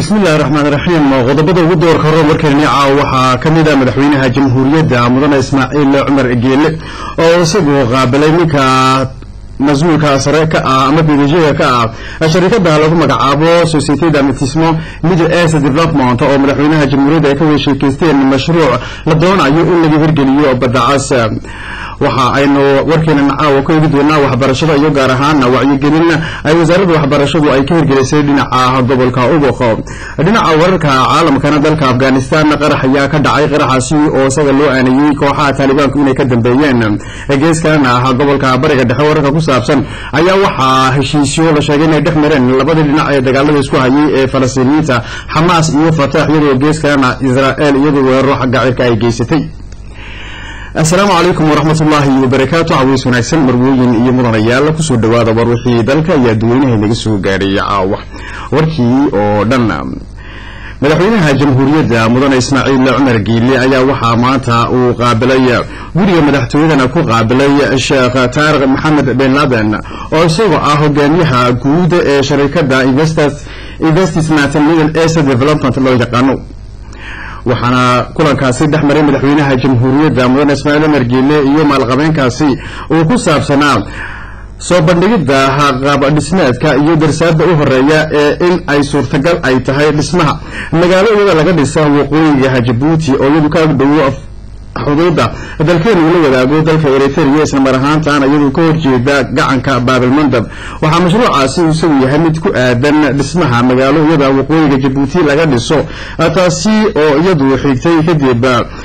bismillahi raxmaan raxiim qodobada ugu doorka hore warkeeni caaw waxaa ka mid a madaxweynaha jamhuuriyadda mudane ismaaciil cumar geele oo isagu qaabilay ninka mas-uulka sare ka ah ama bdga ka ah sharikada lagu magacaabo societe damatismo middle east development oo madaxweynaha jamhuuriyadda ay ka wada sheekeysteen mashruuc la doonayo in laga hirgeliyo badacas waxa aynu warkeena caawa ka eegi doonaa waxbarashada iyo gaar ahaana wacyigelin ay wasaaradda waxbarashadu ay ka hirgelisay dhinaca gobolka ubuq dhinaca wararka caalamkana dalka afghanistan qarax ayaa ka dhacay qaraxaasi oo isaga loo aanayey kooxaha taalibaanku inay ka dambeeyeen geeskalena ah gobolka bariga dhexe wararka ku saabsan ayaa waxaa heshiisyo la sheegay inay dhex mareen labadii dhinac ee dagaalada isku hayay ee falastiiniyiinta xamaas iyo fatax iyadoo geeskalena israel iyadoo weeraro xagga cirka ay geysatay assalaamu calaykum waraxmat ullaahi wabarakaatu caways wanaagsan marwooyin iyo mudanayaal kusoo dhawaada war wixii dalka iyo adduweynaha naga soo gaadhay caawa warkii oo dhan madaxweynaha jamhuuriyadda mudane ismaaciil cumar giile ayaa waxaa maanta uu qaabilay guriga madaxtooyadana ku qaabilay sheekh taariq maxamed ben laden oo isagoo ah hogaamiyaha guud ee sharikada investment middle east development loo yaqaano waxaana kulankaasi dhex maray madaxweynaha jamhuuriyadda mudane ismaaciil cumar giile iyo maalqabeenkaasi uu ku saabsanaa soo bandhigidda qaab dhismeedka iyo darsaada u horeeya ee in ay suurtagal ay tahay dhismaha magaalo iyada laga dhisa waqooyiga jabuuti oo iyadu ka agdhowo xuduudda dalkeenu ula wadaago dalka eritrea isla mar ahaantaana iyadu ka horjeeda gacanka baabilmandab waxaa mashruucaasi isagu yahay mid ku aadan dhismaha magaalo iyada waqooyiga jabuuti laga dhiso taasi oo iyadu xigtay kadib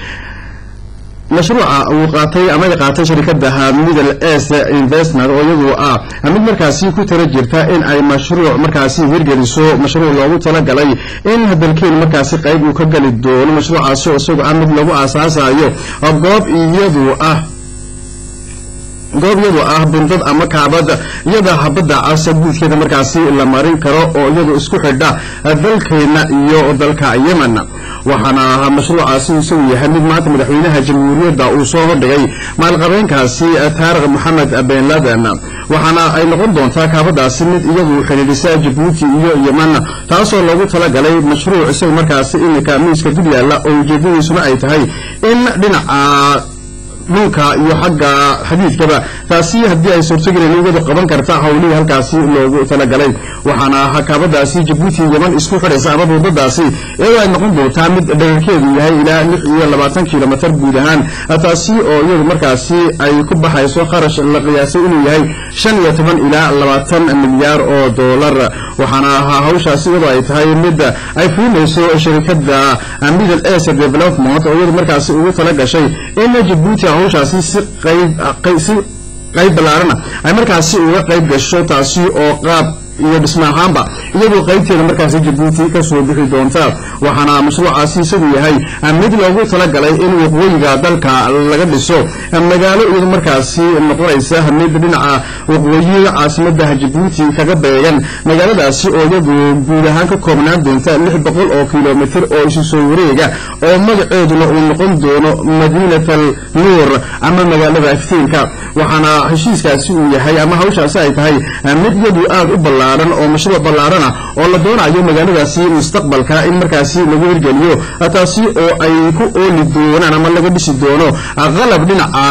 mashruuca uu qaatay ama ay qaatay sharikada middle east investment oo iyadu ah mid markaasi ku tala jirta in ay mashruuc markaasi hirgeliso mashruuc loogu talagalay in dalkeenu markaasi qayb uu ka geli doono mashruucaasi oo isagu ah mid lagu aasaasayo goob iyadu ah goob iyadu ah bundad ama kaabad iyada habadda casa guudkeeda markaasi la marin karo oo iyadu isku xidha dalkeena iyo dalka yemen waxaana mashruucaasi isagu yahay mid maanta madaxweynaha jamhuuriyadda uu soo hordhigay maalqabeenkaasi taariq maxamed ben laden waxaana ay noqon doontaa kaabadaasi mid iyadu xidhiidhisa jabuuti iyo yemen taasoo loogu talagalay mashruuc isaga markaasi iminka miiska dul yaalla oo ujeedadiisuna ay tahay in dhinaca dhulka iyo xagga xadiidkaba taasi haddii ay suurtagelin iyadu qaban karta howlihii halkaasi loogu talagalay waxaana hakaabadaasi jabuuti yeman isku xidhaysa ama buudadaasi iyadoo ay noqon doontaa mid dhagarkeedu yahay ilaa lix iyo labaatan kilomitr guud ahaan taasi oo iyadu markaasi ay ku baxayso kharash la qiyaasay inuu yahay shan iyo toban ilaa labaatan milyaar oo doolar waxaana hawshaasi iyadoo ay tahay mid ay fulinayso sharikada middle east development oo iyadu markaasi ugu tala gashay in jabuuti hawshaasi si qaysi qayb ballaarana ay markaasi uga qayb gasho taasi oo qaab iyo dhisma ahaanba iyadoo qaybteeda markaasi jabuuti ka soo bixi doonta waxaana mashruucaasi isagu yahay mid loogu talagalay in waqooyiga dalka laga dhiso magaalo iyadu markaasi noqonaysa mid dhinaca waqooyi caasimada jabuuti kaga beegan magaaladaasi oo iyadu guud ahaan ka koobnaan doonta lix boqol oo kilomitr oo isu soo wareega oo magaceeduna uu noqon doono madiinat al nuur ama magaalada iftiinka waxaana heshiiskaasi uu yahay ama hawshaasi ay tahay mid iyadu aada u ballaaran oo mashruuc ballaarana oo la doonayo magaaladaasi mustaqbalka in markaasi lagu hirgeliyo taasi oo ay ku ooli doonaan ama laga dhisi doono qalab dhinaca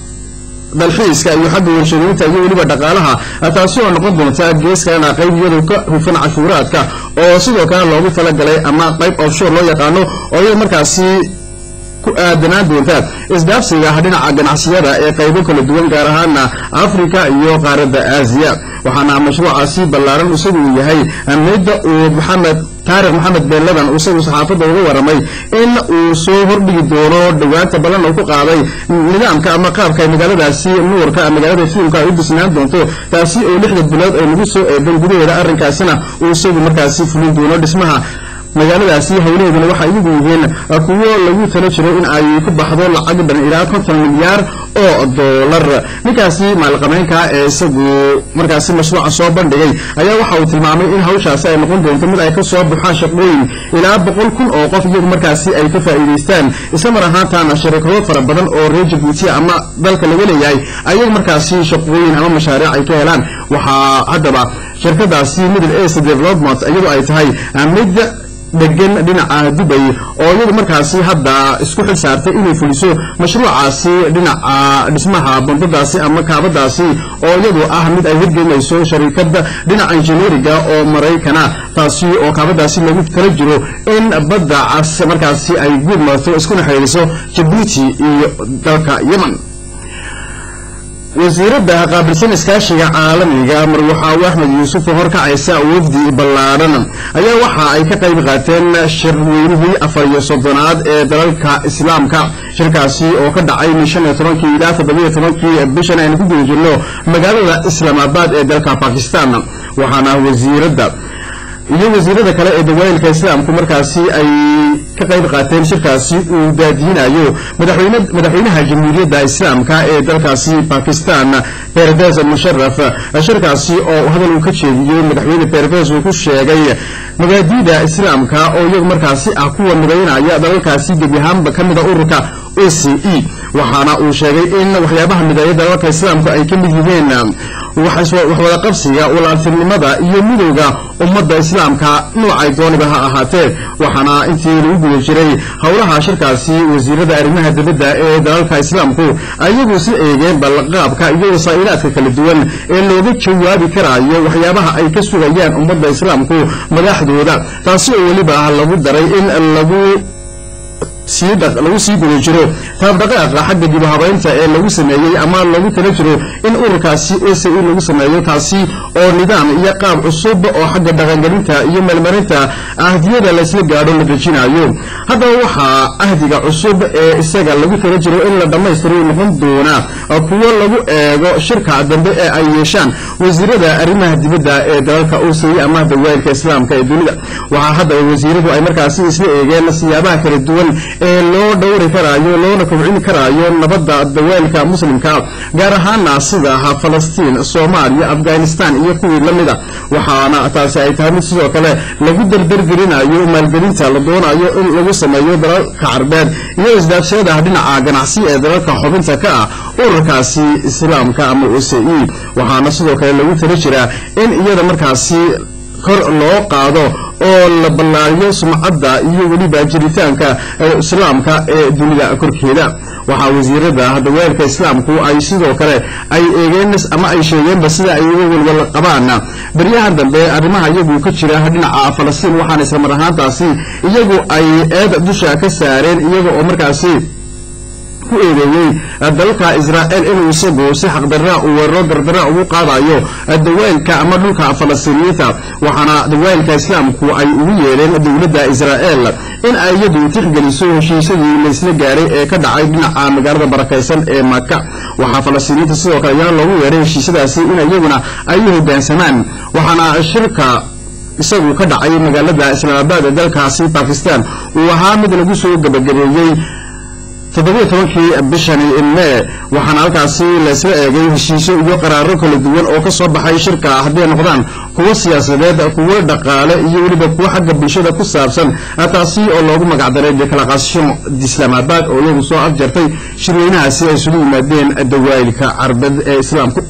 dalxiiska iyo xagga warshadaynta iyo weliba dhaqaalaha taasi oo noqon doonta geeskalena qayb iyadu ka hufan cashuuraadka oo sidoo kale loogu talagalay ama qayb offshore loo yaqaano oo iyada markaasi ku aadanaan doonta isdhaafsiga dhinaca ganacsiyada ee qaybo kala duwan gaar ahaana africa iyo qaaradda aasiya waxaana mashruucaasi ballaaran isagu uu yahay midda uu maxamed taarikh maxamed ben ladan isagu saxaafadda uga waramay in uu soo hordhigi doono dhawaanta ballan uu ku qaaday nidaamka ama qaabka ay magaaladaasi nuurka magaalada fiilmka ay u disnaan doonto taasi oo lixda bilood ay lagu soo eedan gudaheeda arrinkaasina uu isagu markaasi fulin doono dhismaha magaaladaasi howlaheeduna waxay iyagu yihiin kuwo lagu talo jiray in ay ku baxdo lacag dhan ilaa konton milyaar oo doolar ninkaasi maalqabeynka ee isagu markaasi mashruuca soo bandhigay ayaa waxa uu tilmaamay in hawshaasi ay noqon doonto mid ay ka soo baxaan shaqooyin ilaa boqol kun oo qof iyagu markaasi ay ka faa'iidaystaan isla mar ahaantaana sharikado fara badan oo reer jabuutiya ama dalka laga leeyahay ayagu markaasi shaqooyin ama mashaariic ay ka helaan waxaa haddaba shirkadaasi middle east development iyadoo ay tahay mid degan dhinaca dubay oo iyadu markaasi hadda isku xil saartay inay fuliso mashruucaasi dhinaca dhismaha bundadaasi ama kaabadaasi oo iyadu ah mid ay hirgelinayso sharikada dhinaca injineeriga oo maraykana taasi oo kaabadaasi lagu tala jiro in badda cas markaasi ay guud marto iskuna xidhiiriso jabuuti iyo dalka yemen wasiiradda qaabilsan iskaashiga caalamiga marwaxaawe axmed yuusuf oo horkacaysa wafdi ballaadhan ayaa waxa ay ka qayb qaateen shirweynihii afar iyo soddonaad ee dalalka islaamka shirkaasi oo ka dhacay shan iyo tobankii ilaa toddobiyo tobankii bishan aynu ku guda jirno magaalada islaamaabad ee dalka bakistan waxaana wasiiradda iyo wasiirada kale ee dawaayilka islaamku markaasi ay ka qayb qaateen shirkaasi uu daadiyinayo madaxweynaha jamhuuriyadda islaamka ee dalkaasi bakistan berbes musharaf shirkaasi oo hadal uu ka jeediyey madaxweyne berbes uu ku sheegay mabaadiida islaamka oo iyagu markaasi ah kuwa midaynaya dalalkaasi gebi ahaanba ka mida ururka o c e waxaana uu sheegay in waxyaabaha mideeya dalalka islaamku ay ka mid yihiin waxwada qabsiga walaaltinimada iyo midowga ummadda islaamka noocay dooniba ha ahaatee waxaana intii lagu guda jiray howlaha shirkaasi wasiirada arrimaha dibadda ee dalalka islaamku ayagu si eegeen balqaabka iyo wasaa'ilaadka kala duwan ee looga jawaabi karaayo waxyaabaha ay ka sugayaan ummadda islaamku madaxdooda taasi oo weliba lagu daray in lagu lagu sii guda jiro taabdhaqaaqa xagga dibuhabaynta ee lagu sameeyey ama lagu tala jiro in ururkaasi o c e lagu sameeyo taasi oo nidaam iyo qaab cusub oo xagga dhaqangelinta iyo meelmarinta ahdiyada laysla gaadho la dejinayo haddaba waxaa ahdiga cusub ee isaga lagu tala jiro in la dhammaystiro noqon doona kuwo lagu eego shirka dambe ee ay yeeshaan wasiirada arrimaha dibadda ee dalalka o c e ama dawaayilka islaamka ee dunida waxaa haddaba wasiiradu ay markaasi isla eegeen siyaabaha kala duwan ee loo dhowri karaayo loona kobcin karaayo nabadda dawaalka muslimka gaar ahaana sida falastiin soomaaliya afghanistan iyo kuwii la mida waxaana taasi ay tahay mid sidoo kale lagu dardargelinayo maalgelinta la doonayo in lagu sameeyo dalalka carbeed iyo isdaafshadaha dhinaca ganacsi ee dalalka xubinta ka ah ururkaasi islaamka ama o c e waxaana sidoo kale lagu tala jiraa in iyada markaasi kor loo qaado oo la ballaariyo sumcadda iyo weliba jiritaanka islaamka ee dunida korkeeda waxaa wasiirada daweelka islaamku ay sidoo kale ay eegeen ama ay sheegeenba sida ay uga walwal qabaan baryahan dambe arrimaha iyagu ka jira dhinaca falastiin waxaana isla mar ahaantaasi iyagu ay eed dusha ka saareen iyaga oo markaasi ku eedeeyey dalka israa'il inuu isagu si xaqdarra uu weeraro dardara ugu qaadayo dawaylka ama dhulka falastiiniyiinta waxaana dawaylka islaamku ay ugu yeedheen dowladda israa'il in ay iyadu tixgeliso heshiisyadii laysla gaaray ee ka dhacay dhinaca magaalada barakaysan ee maka waxaa falastiiniyiinta sidoo kale ayaa loogu yeedhay heshiisyadaasi in iyaguna ay u hoggaansamaan waxaana shirka isagu ka dhacay magaalada islaamabaad ee dalkaasi bakistan uu ahaa mid lagu soo gabagabeeyey toddobiyo tobankii bishani mee waxaana halkaasi laysla eegay heshiisyo iyo qaraaro kala duwan oo ka soo baxay shirka hadday noqdaan kuwo siyaasadeed kuwo dhaqaale iyo weliba kuwo xagga bulshada ku saabsan taasi oo loogu magacdaray declaration d'islaamabad oo iyagu soo afjartay shirweynahaasi ay isugu yimaadeen dawaayilka carbeed ee islaamku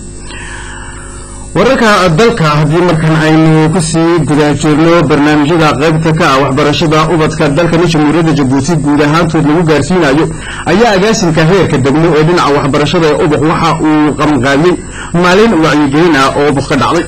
wararka dalka haddii markan aynu kusii guda jirno barnaamijyada qaybta ka ah waxbarashada ubadka dalkani jamhuuriyadda jabuuti guud ahaantood lagu gaarsiinayo ayaa agaasimka heerka degmo ee dhinaca waxbarashada ee ubuq waxa uu qamqaamiyey maalin wacyigelin ah oo ubuq ka dhacday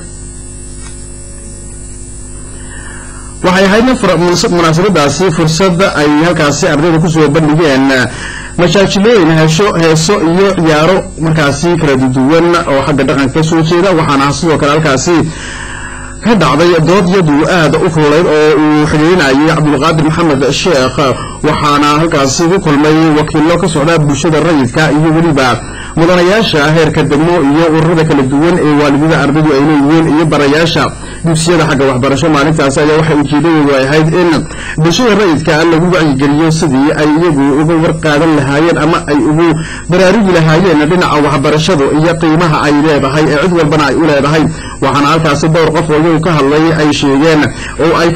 waxay ahaydna munaasabadaasi fursad ay halkaasi ardayda kusoo bandhigeen majaajilooyin heesho heeso iyo ciyaaro markaasi kala duwan oo xagga dhaqanka ka soo jeeda waxaana sidoo kale halkaasi ka dhacday dood yadu aad u kululayd oo uu xidhiirinayay cabdulqaadir maxamed sheekh waxaana halkaasi ku kulmay wakiillo ka socda bulshada rayidka iyo weliba mudanayaasha heerka degmo iyo ururada kala duwan ee waalidada ardaydu ay leeyihiin iyo barayaasha dugsiyada xagga waxbarasho maalintaasi ayaa waxay ujeedadoodu ay ahayd in bulshada rayidka lagu wacyigeliyo sidii ay iyagu uga warqaadan lahaayeen ama ay ugu baraarugi lahaayeen dhinaca waxbarashadu iyo qiimaha ay leedahay ee cid walbana ay u leedahay waxaana halkaasi dhowr qof oo iyagu ka hadlay ay sheegeen oo ay ka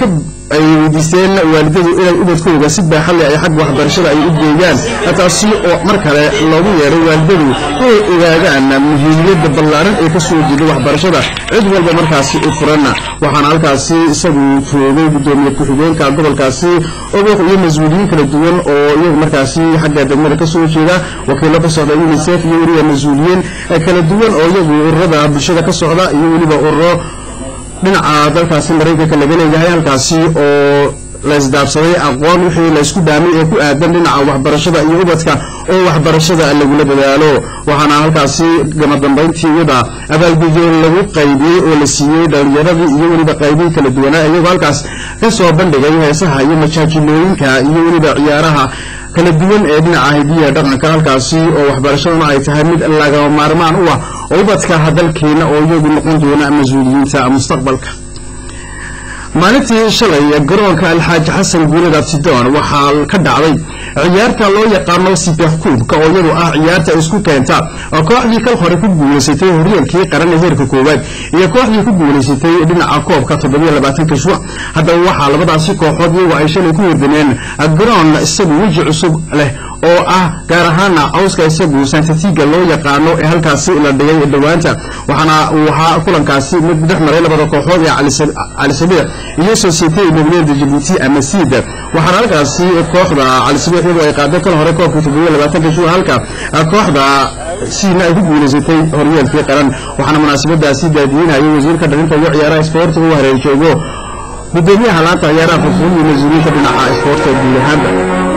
ay weydiisteen waalidadu inay ubadkooda si baaxad leh ay xagga waxbarashada ay u geeyaan taasi oo mar kale loogu yeedhay waalidadu inay ogaadaan muhiimiyadda ballaaran ee ka soo jeeda waxbarashada cid walba markaasi u furan waxaana halkaasi isagu joogay guddoomiye ku-xigeenka gobolkaasi oboq iyo mas-uuliyiin kala duwan oo iyagu markaasi xagga degmada ka soo jeeda wakiilo ka socda unicef iyo weliba mas-uuliyiin kala duwan oo iyagu ururada bulshada ka socda iyo weliba ururo dhinaca dalkaasi maraykanka laga leeyahay halkaasi oo la isdaabsaday aqoon wixii la isku dhaamay ee ku aadan dhinaca waxbarashada iyo ubadka oo waxbarashada lagula dadaalo waxaana halkaasi gama dambayntii iyada abaalgudyo lagu qaybiyey oo la siiyey dhalinyaradii iyo weliba qaybiin kala duwanaa iyagoo halkaas ka soo bandhigay heesaha iyo majaajilooyinka iyo weliba ciyaaraha kala duwan ee dhinaca hidiya dhaqanka halkaasi oo waxbarashaduna ay tahay mid lagama maarmaan u ah oo ubadka dalkeena oo iyagu noqon doona mas-uuliyiinta mustaqbalka maalintii shalay garoonka alxaaji xasan guulad abtidoon waxaa ka dhacday ciyaarta loo yaqaano sibef kuubka oo iyadu ah ciyaarta isku keenta kooxdii kal hore ku guulaysatay horyaalkii qaran ee heerka koowaad iyo kooxdii ku guulaysatay dhinaca koobka toddobaiylabaatanka shuc haddaba waxaa labadaasi kooxood iyagoo ay shalay ku hordameen garoon isagu weji cusub leh oo ah gaar ahaana cawska isagu santatiga loo yaqaano ee halkaasi la dhigay dhowaanta waxaana waxaa kulankaasi mid dhex maray labada kooxood ee calisabiix iyo societe mobileeda jabuuti ama siid waxaana halkaasi kooxda calisabiix iyadoo ay qaaday kal hore koobkii toddobiyo labaatanka shuur halka kooxda siidna ay ku guulaysatay horyaalkii qaran waxaana munaasabadaasi daadiinayay wasiirka dhalinta iyo ciyaaraha isboortiga u hareer joogo gudoomiyaha laanta ciyaaraha furfuun iyo mas-uuliyiinta dhinaca isboortka guud ahaanba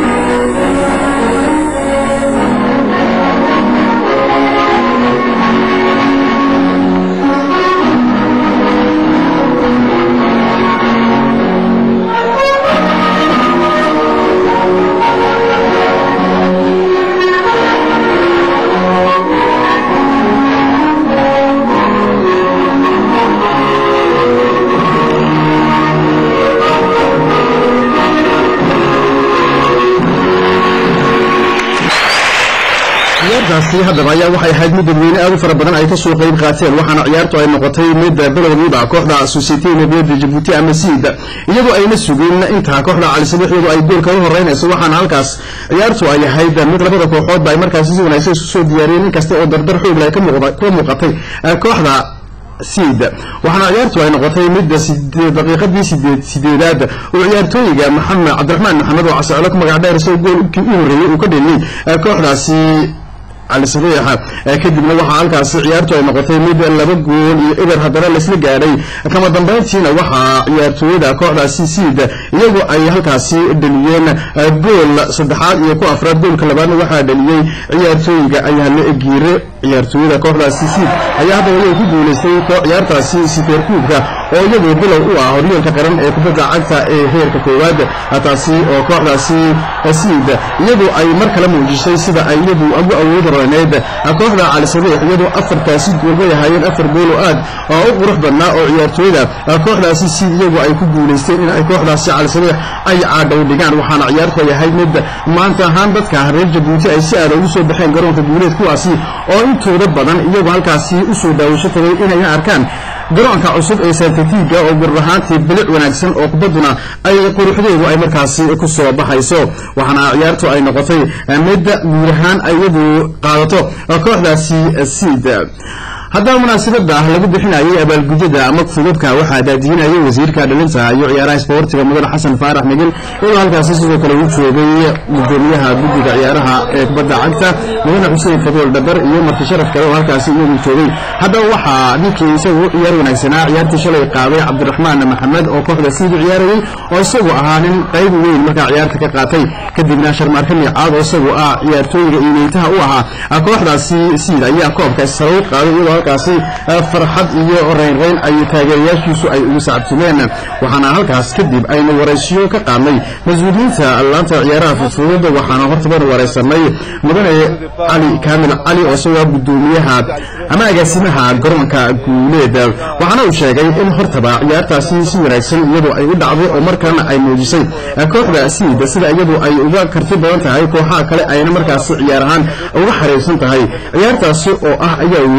ciyaartaasi haddaba ayaa waxay ahayd mid dadweyne aad u fara badan ay ka soo qayb qaateen waxaana ciyaartu ay noqotay mid bilowgiiba kooxda societe nabiyada jabuuti ama siid iyadoo ayna sugin intaa kooxda calisabiix iyadoo ay goolka u horeynayso waxaana halkaas ciyaartu ay ahayd mid labada kooxoodba ay markaasi si wanaagsan isu soo diyaariyeen inkasta oo dardar xoog leh ka muuqatay kooxda siid waxaana ciyaartu ay noqotay midda daqiiqadii sideedaad oo ciyaartooyiga maxamed cabdiraxmaan maxamed oo caseclo ku magac dheer isagoo goolkii u horreeyey uu ka dheliyey kooxdaasi calisabiixa kadibna waxaa halkaasi ciyaartu ay noqotay mid laba gool iyo eber haddana laisla gaadhay kama dambayntiina waxaa ciyaartooyada kooxdaasi siid iyagoo ay halkaasi dheliyeen gool saddexaad iyo ku afraad goolka labaadna waxaa dheliyey ciyaartooyiga ayaale giire ciyaartooyada kooxdaasi siid ayaa haddaba iyagu ku guulaystay ciyaartaasi sifeerkuubka oo iyadu bilow u ah horyaalka qaran ee kubadda cagta ee heerka koowaad taasi oo kooxdaasi siid iyadu ay mar kale muujisay sida ay iyadu ugu awood roneed kooxda calisabiix iyadoo afartaasi gool bay ahaayeen afar gool oo aad oo u qurux badnaa oo ciyaartooyda kooxdaasi siid iyagu ay ku guulaysteen in ay kooxdaasi calisabiix ay caadhow dhigaan waxaana ciyaartu ay ahayd mid maanta ahaan dadka reer jabuuti ay si aada ugu soo baxeen garoonka guuleed kuwaasi oo intooda badan iyagu halkaasi usoo daawasho tagay inay arkaan garoonka cusub ee santatiga oo gur ahaantii bilic wanaagsan oo kubadduna ay quruxdeedu ay markaasi ku soo baxayso waxaana ciyaartu ay noqotay mid guud ahaan iyadu qaadato kooxdaasi siid haddaba munaasabada lagu bixinayay abaalgudyada ama fudubka waxaa daadiyinayay wasiirka dhalinta iyo ciyaaraha isboortiga mudane xasan faarax migil iyadoo halkaasi sidoo kale uu joogay gudoomiyaha guddiga ciyaaraha ee kubadda cagta mudane xuseen fadool dhabar iyo marti sharaf kale oo halkaasi iyagu joogay haddaba waxaa ninkii isagu u ciyaar wanaagsanaa ciyaartii shalay qaaday cabdiraxmaan maxamed oo kooxda siid u ciyaarayay oo isagu ahaa nin qayb weyn markaa ciyaarta ka qaatay kadibna sharmaarka miicaad oo isagu ah ciyaartooyiga iimeytaha u ahaa kooxdaasi siid ayaa koobka sare u qaaday iyadoo halkaasi farxad iyo reynreyn ay taageerayaashiisu ay ugu sacabtumeen waxaana halkaas kadib aynu waraysiyo ka qaadnay mas-uuliyiinta laanta ciyaaraha fudfudada waxaana hortabanu waraysanay mudane cali kaamil cali oo isagoo gudoomiyaha ama agaasimaha garoonka guuleed waxaana uu sheegay in hortaba ciyaartaasi si wanaagsan iyadu ay u dhacday oo markalena ay muujisay kooxda siid sida iyadu ay uga karti badan tahay kooxaha kale ayna markaasi ciyaar ahaan uga xariirsan tahay ciyaartaasi oo ah ayaa yidhi mid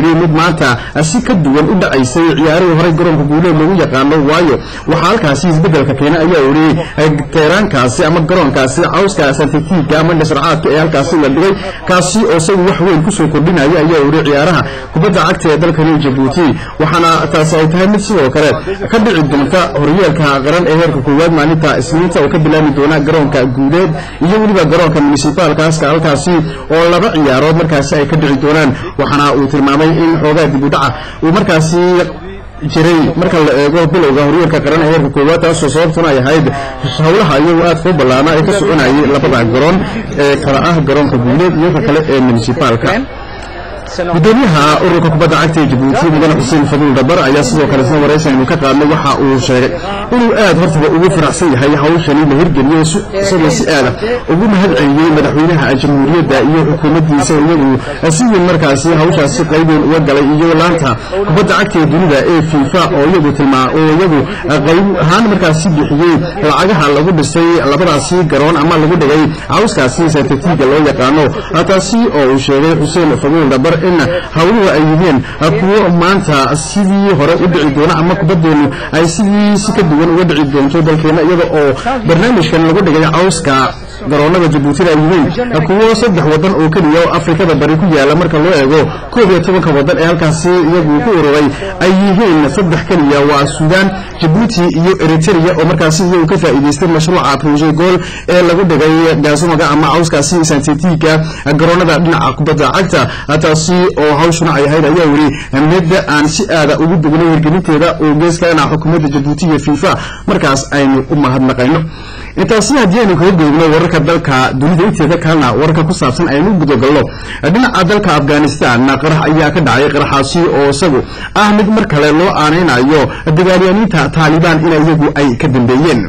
maanta si ka duwan u dhacaysay ciyaarihii horey garoonka guuleed lagu yaqaano waayo waxaa halkaasi isbedelka keena ayaa uri teeraankaasi ama garoonkaasi cawska santetiga ama dhasracaadka ee halkaasi la dhigay kaasi oo isagu wax weyn kusoo kordhinaya ayaa uri ciyaaraha kubadda cagta ee dalkani jabuuti waxaana taasi ay tahay mid sidoo kale ka dhici doonta horyaalka qaran ee heerka koowaad maalinta isniinta oo ka bilaami doona garoonka guuleed iyo weliba garoonka municipaalkaaska halkaasi oo laba ciyaarood markaasi ay ka dhici doonaan waxaana uu tilmaamay in xoogaa dib u dhaca uu markaasi jiray marka la eego bilowga horyaalka qaran ee heerka koowaad taasoo sababtuna ay ahayd howlaha iyagu aad kuu ballaana ee ka soconayay labada garoon ee kala ah garoonka guuleed iyo ka kale ee municipaalka gudoomiyaha ururka kubadda cagta ee jabuuti mudane xuseen fadul dabar ayaa sidoo kale isna waraysan inu ka qaadnay waxa uu sheegay inuu aad hortaba ugu faraxsan yahay hawshani la hirgeliyo isagoo si aada ugu mahad celiyey madaxweynaha jamhuuriyadda iyo xukuumaddiisa iyagu si weyn markaasi hawshaasi qaybeyn uga galay iyo laanta kubadda cagta ee dunida ee fifa oo iyagu tilmaa oo iyagu qayb ahaan markaasi bixiyey lacagaha lagu dhisay labadaasi garoon ama lagu dhigay cawskaasi santetiga loo yaqaano taasi oo uu sheegay xuseen fadul dabar in hawluhu ay yihiin kuwo maanta sidii hore u dhici doona ama kubaddeenu ay sidii si ka duwan uga dhici doonto dalkeena iyada oo barnaamijkan lagu dhigay cawska garoonada jabuutina ay yihiin kuwo saddex wadan oo keliya oo afrikada bari ku yaala marka loo eego koob iyo tobanka wadan ee halkaasi iyagu ku ururay ay yihiin saddex keliya waa suudaan jabuuti iyo eritrea oo markaasi iyagu ka faa'iidaystay mashruuca proje gool ee lagu dhigay gaasumaga ama cawskaasi santetiga garoonada dhinaca kubadda cagta taasi oo hawshuna ay ahayd ayaa weli midda aan si aada ugu dugnay hirgelinteeda oo geeskana xukuumadda jabuuti iyo fifa markaas aynu u mahadnaqayno intaasi haddii aynu kaga googno wararka dalka dunida inteeda kalena wararka ku saabsan aynu gudagalno dhinaca dalka afghanistan qarax ayaa ka dhacay qaraxaasi oo isagu ah mid mar kale loo aanaynayo dagaalyaaniinta taalibaan in iyagu ay ka dambeeyeen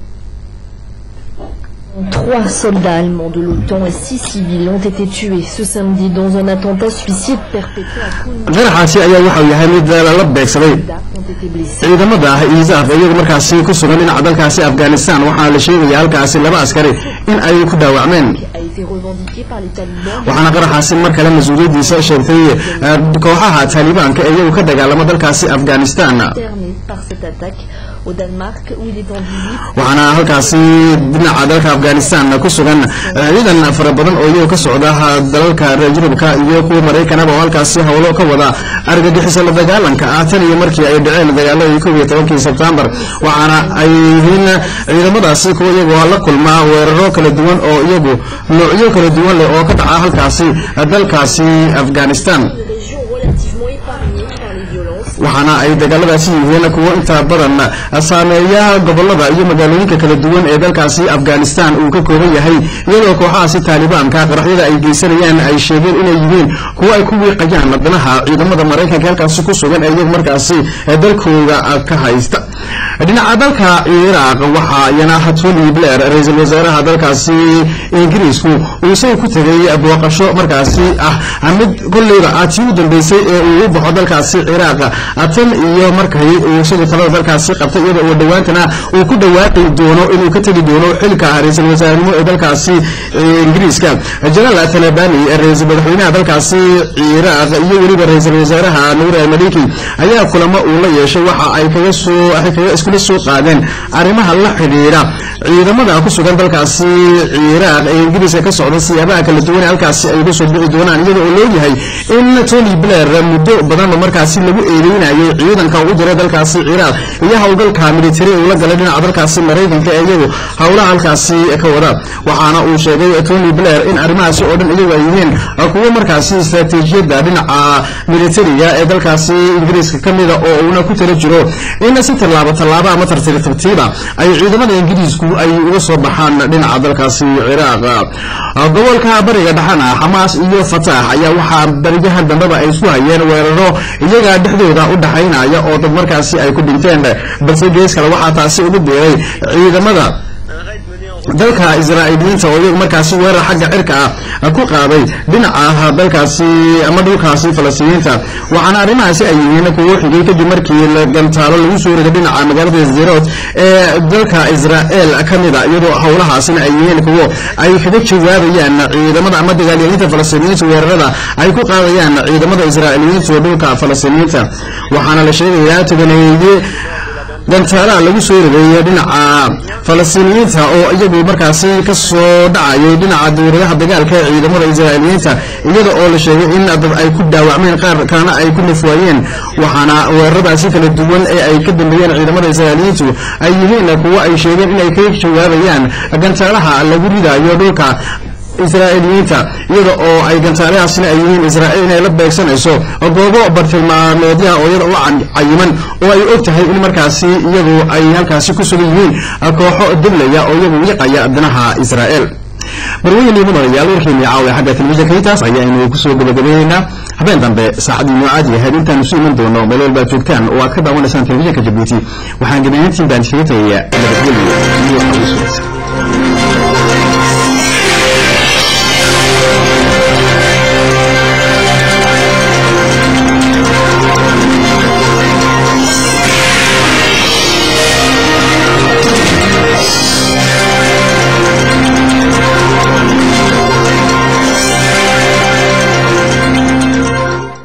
Trois soldats allemands de l'OTAN et six civils ont été tués ce samedi dans un attentat suicide perpétré à Kunduz. qaraxaasi ayaa waxau yahay mid lala beegsaday ont été blessés. ciidamada iisaaf iyagu markaasi ku sugan dhinaca dalkaasi afghanistan waxaana la sheegaya halkaasi laba askari in ay ku dhaawacmeen a été revendiqué par les talibans waxaana qaraxaasi mar kale mas-uuliyaddiisa sheegtay eh, kooxaha taalibaanka ee iyagu ka dagaalama dalkaasi afghanistan interné par cette attaque au Danemark où il est en visite. waxaana halkaasi dhinaca dalka afghanistan ku sugan eh, ciidan fara badan oo iyagu ka socda dalalka reer yurubka iyo kuwa maraykanaba oo halkaasi howlo ka wada argagixiso la dagaalanka ah tan iyo markii ay dhaceen dagaaladii kow iyo tobankii sebtembar waxaana ay yihiin ciidamadaasi kuwa iyagoo la kulmaa weeraro kala duwan oo iyagu noocyo kala duwan leh oo ka dhaca halkaasi dalkaasi afghanistan Région relativement épargnée par les violences. waxaana ay dagaaladaasi yihiin kuwo inta badan saameeya gobolada iyo magaalooyinka kala duwan ee dalkaasi afghanistan uu ka kooban yahay iyadoo kooxahaasi taalibaanka qaraxyada ay geysanayaan ay sheegeen inay yihiin kuwo ay ku wiiqayaan danaha ciidamada maraykanka halkaasi ku sugan ee iyagu markaasi dalkooda ka haysta dhinaca dalka ciraaq waxaa iyana tony blair ra-iisul wasaaraha dalkaasi ingiriisku uu isaga ku tegay booqasho markaasi ah mid kolleyba ah tii u dambeysay ee uu u baxo dalkaasi ciraaq tan iyo markay uu isagu talada dalkaasi qabtay iyada oo dhowaantana uu ku dhawaaqi doono inuu ka tegi doono xilka ra-iisul wasaarenimo ee dalkaasi ingiriiska jalaal talabani ra-iisul madaxweynaha dalkaasi ciraaq iyo weliba ra-iisul wasaaraha nuur maliki ayaa kulamo uu la yeeshay waxa ay kaga soo waxay kaga iskula soo qaadeen arrimaha la xidhiidha ciidamada ku sugan dalkaasi ciraaq ee ingiriiska ka socda siyaabaha kala duwan ee halkaasi ay uga soo bixi doonaan iyada oo leeyahay in tony blair muddo badanba markaasi lagu eedeynayay ciidanka ugu diray dalkaasi ciraaq iyo howlgalka militari uu la galay dhinaca dalkaasi maraykanka ee iyagu howlaha halkaasi ka wada waxaana uu sheegay tony blair in arrimahaasi oo dhan iyagu ay yihiin kuwo markaasi istaraatiijiyadda dhinaca militariga ee dalkaasi ingiriiska ka mida oo uuna ku tala jiro in si tallaabo tallaabo ama tartiib tartiiba ay ciidamada ingiriisku ay uga soo baxaan dhinaca dalkaasi ciraaq gobolka bariga dhexana xamaas iyo fataax ayaa waxaa bariyahan dambeba ay isku hayeen weeraro iyaga dhexdooda u dhaxaynaya oo dad markaasi ay ku dhinteen balse gees kale waxaa taasi ugu biiray ciidamada dalka israa'iiliyiinta oo iyagu markaasi weerar xagga cirka ah ku qaaday dhinaca dalkaasi ama dhulkaasi falastiiniinta waxaana arrimahaasi ay yihiin kuwo xigay kadib markii gantaalo lagu soo riday dhinaca magaalada zerot ee dalka israa'el ka mida iyadoo howlahaasina ay yihiin kuwo ay kaga jawaabayaan ciidamada ama dagaalyalinta falastiiniyiinta weerarada ay ku qaadayaan ciidamada israa'iiliyiinta oo dhulka falastiiniyiinta waxaana la sheegayaa tobaneeye gantaalaha lagu soo riday dhinaca falastiiniyiinta oo iyagu markaasi ka soo dhacayay dhinaca duuradaha dagaalka ee ciidamada israa'iiliyiinta iyada oo la sheegay in dad ay ku dhaawacmeen qaar kalena ay ku nafwaayeen waxaana weeraradaasi kala duwan ee ay ka dambeeyeen ciidamada israa'iiliyiintu ay yihiin kuwo ay sheegeen inay ka jawaabayaan gantaalaha lagu ridayo dhulka israa'iiliyiinta iyada oo ay gantaalahaasina ay yihiin israa'iil inay la beegsanayso goobo bartilmaameedyaha oo iyada la cayiman oo ay og tahay in markaasi iyadu ay halkaasi ku sugan yihiin kooxo dablaya oo iyagu wiiqaya danaha israa'il marweyne iyo mudanayaal warkeennii caawa xagga telefishinka intaas ayaanu kusoo gabagabaynaynaa habeen dambe saacadii noo caadi ahayd intaanu su iman doono meel walba aad joogtaan oo aad ka daawanaysaan telefishinka jabuuti waxaan gebayaantiin baan iskaga tagayaa nabadgelyo iyo